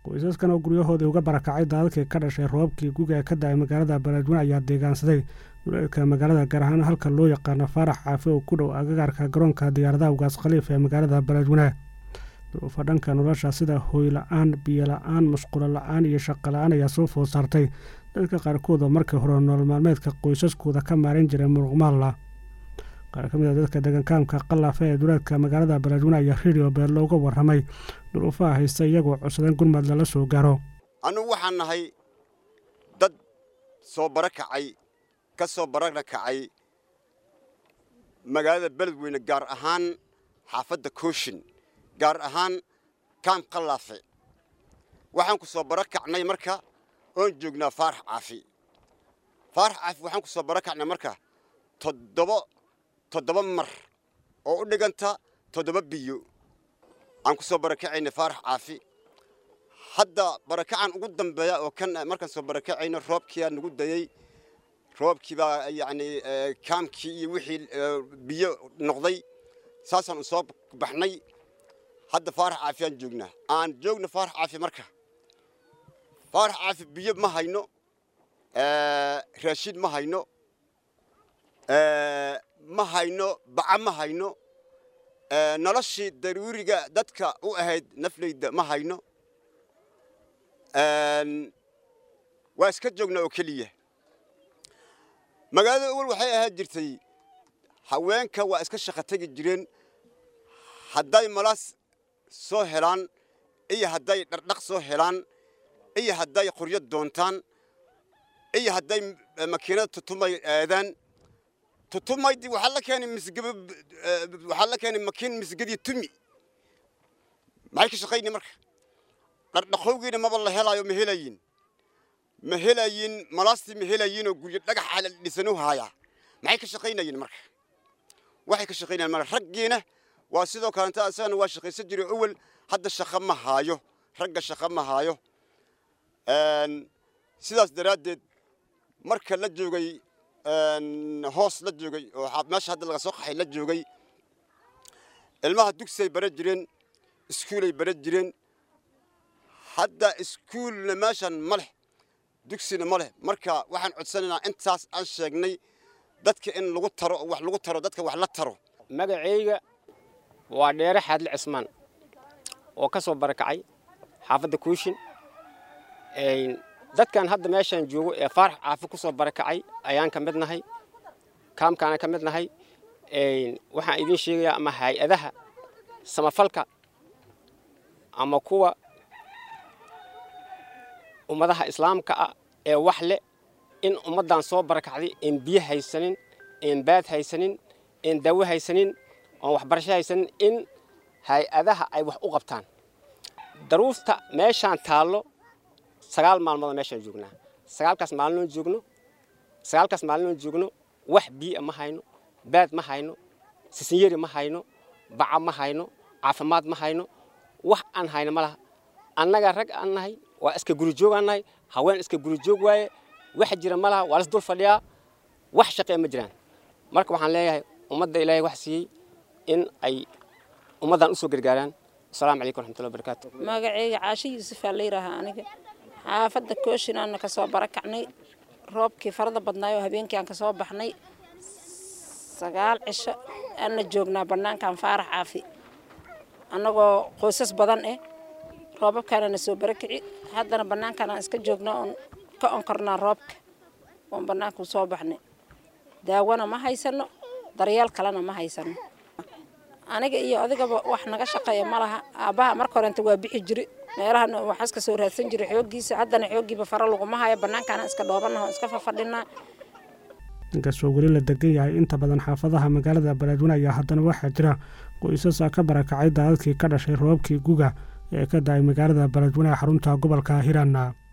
qoysaskan oo guryahoodii uga barakacay daadadkii ka dhashay roobabkii guga ee ka da-ay magaalada beledweyne ayaa deegaansaday duleedka magaalada gaar ahaan halka loo yaqaano faarax caafi oo ku dhow agagaarka garoonka diyaaradaha ugaas khaliif ee magaalada beledweyne duruufa dhanka nolosha sida hooy la-aan biyo la-aan musqulo la-aan iyo shaqo la-aan ayaa soo food saartay dadka qaarkood oo markii hore nolol maalmeedka qoysaskooda ka maaran jiray muruqmaalla qaar ka mid a dadka deegaankaamka qalaafe ee duleedka magaalada beledweyne ayaa radio beel looga warramay duruufaha haysta iyagoo codsadeen gurmad lala soo gaaro annugu waxaan nahay dad soo bara kacay ka soo barana kacay magaalada beledweyne gaar ahaan xaafadda kooshin gaar ahaan kaam qalaafe waxaan ku soo bara kacnay marka oon joognaa faarax caafi faarax caafi waxaan ku soo bara kacnay marka toddoba toddoba mar oo u dhiganta toddoba biyo aan ku soo barakacaynay faarax caafi hadda barakacan ugu dambeeya oo kan markaan soo barakacayno roobkiiaa nagu dayey roobkii baa yacni kaamkii iyo wixii biyo noqday saasaan u soo baxnay hadda faarax caafi aan joognaa aan joogno faarax caafi marka faarax caafi biyo ma hayno raashiin ma hayno ma hayno baca ma hayno noloshii daruuriga dadka u ahayd naflayda ma hayno waa iska joognaa oo keliya magaalada awal waxay ahaan jirtay haweenka waa iska shaqo tegi jireen hadday malaas soo helaan iyo hadday dhardhaq soo helaan iyo hadday qoryo doontaan iyo hadday makiinada tutumay aadaan tutumaydii waxaa la keenay misgaba waxaa la keenay makiin misgadii tumi maxay ka shaqaynay marka dhardhaqowgiina maba la helaayo ma helayin ma helayin malaastii ma helayiinoo guryo dhagaxa la dhisanu haayaa maxay ka shaqaynayeen marka waxay ka shaqaynayeen marka raggiina waa sidoo kalenta asagana waa shaqaysan jiray awel hadda shaqo ma haayo ragga shaqo ma haayo sidaas daraaddeed marka la joogay hoos la joogay oo meesha hadda laga soo qaxay la joogay ilmaha dugsay bara jireen iskuulay bara jireen hadda iskuulna meeshan ma leh dugsina ma leh marka waxaan codsanaynaa intaas aan sheegnay dadka in lagu taro oo wax lagu taro dadka wax la taro magacayga waa dheere xaadle cismaan oo ka soo barakacay xaafadda kuushin dadkan hadda meeshaan joogo ee faarax caafi ku soo barakacay ayaan ka mid nahay kaamkaana ka mid nahay waxaan idiin sheegayaa ama hay-adaha samafalka ama kuwa ummadaha islaamka ah ee wax leh in ummaddan soo barakacday een biyo haysanin een baad haysanin een dawo haysanin oon waxbarasho haysanin in hay-adaha ay wax u qabtaan daruufta meeshaan taallo sagaal maalmood meeshaan joognaa sagaalkaas maalinoon joogno sagaalkaas maalinoon joogno wax biia ma hayno baad ma hayno sisinyeri ma hayno baca ma hayno caafimaad ma hayno wax aan hayno ma laha annaga rag aan nahay waa iska gurijoog aan nahay haween iska gurijoog waaye wax jira ma laha waa las dul fadhiyaa wax shaqee ma jiraan marka waxaan leeyahay ummadda ilaahay wax siiyey in ay ummaddan usoo gargaaraan asalaamu calaykum raxmatullahi barakaatu magacayga caasho yuusufaa la yidhaahaa aniga xaafadda kooshinaan ka soo barakacnay roobkii farada badnaayoo habeenkii aan ka soo baxnay sagaal cisho aanna joognaa bannaankan faarax caafi annagoo qoysas badan eh roobabkaana na soo barakici haddana bannaankan aan iska joognaa oon ka onkornaa roobka oon bannaanka soo baxnay daawona ma haysano daryeel kalena ma haysano aniga iyo adigaba wax naga shaqeeya ma laha aabbaha marka horenta waa bixi jiri meelahana waxaas ka soo raadsan jiray xooggiisa haddana xooggiiba fara laguma hayo bannaankaana iska dhoobanaha oo iska fafadhinaa inkastoo weli la degan yahay inta badan xaafadaha magaalada beledweyne ayaa haddana waxaa jira qoysasa ka barakacay daadadkii ka dhashay roobabkii guga ee ka da-ay magaalada beledweyne ee xarunta gobolka hiiraan